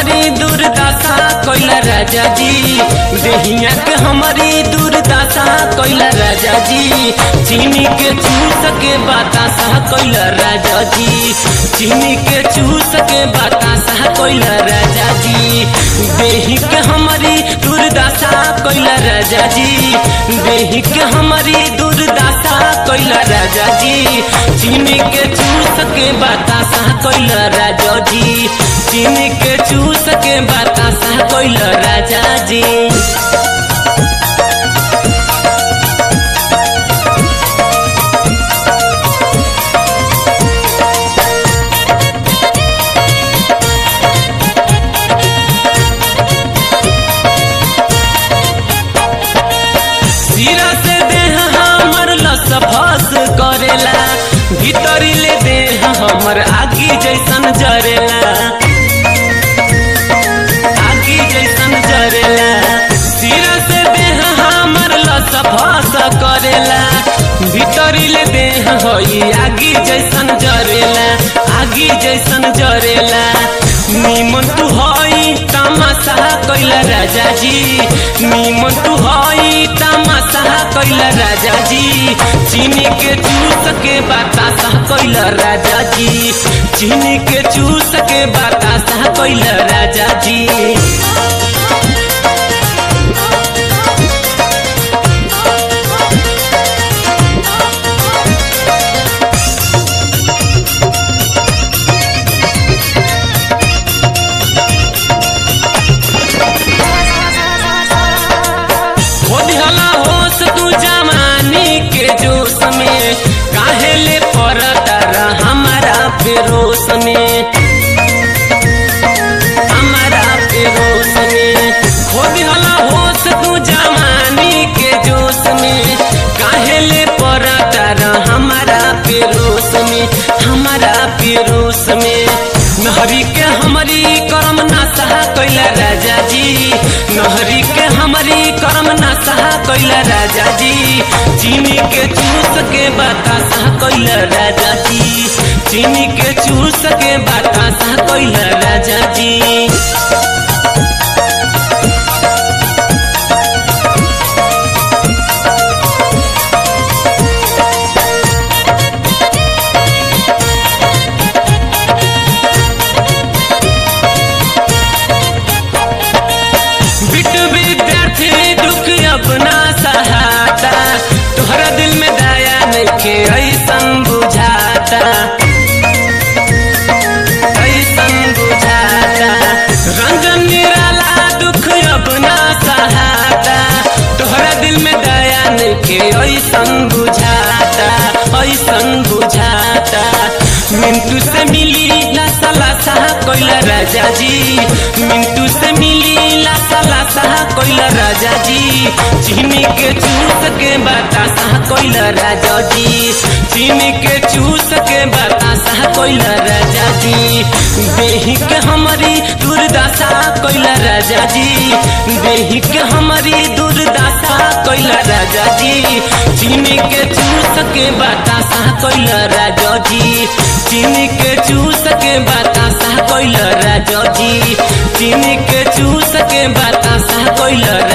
हमारी दुर्दशा कोइला राजा जी देहिया के हमारी दुर्दशा कोइला राजा जी चीनी के चूस के बतासा कोइला राजा जी चीनी के चूस के बतासा कोइला राजा जी देही के हमारी दुर्दशा कोइला राजा जी देही के हमारी दुर्दशा कोइला राजा जी चीनी के चूस के बतासा कोइला राजा जी चीनी के चूस के बतासा कोइला राजा जी सिरा से देह हमर लस फस करेला भीतरी ले देह हमर आगी जैसन जरेला आगी जैसन जरेला सिरा से देह हमर लस फस करेला भीतरी ले देह होई आगी जैसन जरेला आगी जैसन जरेला निमन तू हई तमाशा कैला राजा जी निमन तू हई तमाशा कैला राजा जी चीनी के चूस के बतासा कैला राजा जी चीनी के चूस के बतासा कैला राजा जी हो दिहला होश तू जवानी के जोश में काहे ले पड़ता रह हमारा पेरोस में हमारा पेरोस में हो दिहला होश तू जवानी के जोश में काहे ले पड़ता रह हमारा पेरोस में हमारा पेरोस में नहरी के हमारी करम नासा कैला राजा जी नहरी के हमारी करम नासा कैला राजा जी चीनी के चूस के बतासा कैला राजा जी चीनी के चूस के बतासा कैला राजा जी बिट विद्यार्थी दुख अपना सहाता तोहरा दिल में दया नइखे ऐसन बुझाता ऐसन बुझाता रंजन निराला दुख अपना सहाता तोहरा दिल में दया नइखे ऐसन बुझाता ऐसन बुझाता मिंटू से मिली लासा लासा कोइला राजा जी मिंटू से मिली लासा लासा कोइला राजा जी चीनी के चूस के बतासा कोइला राजा जी चीनी के चूस के बतासा कोइला राजा जी देही के हमारी दुर्दशा कोइला राजा जी देही के हमारी दुर्दशा कोइला राजा जी चीनी के चूस के बतासा कोइला राजा जी चीनी के चूस के बतासा कोइला राजा जी चीनी के चूस के बतासा कोइला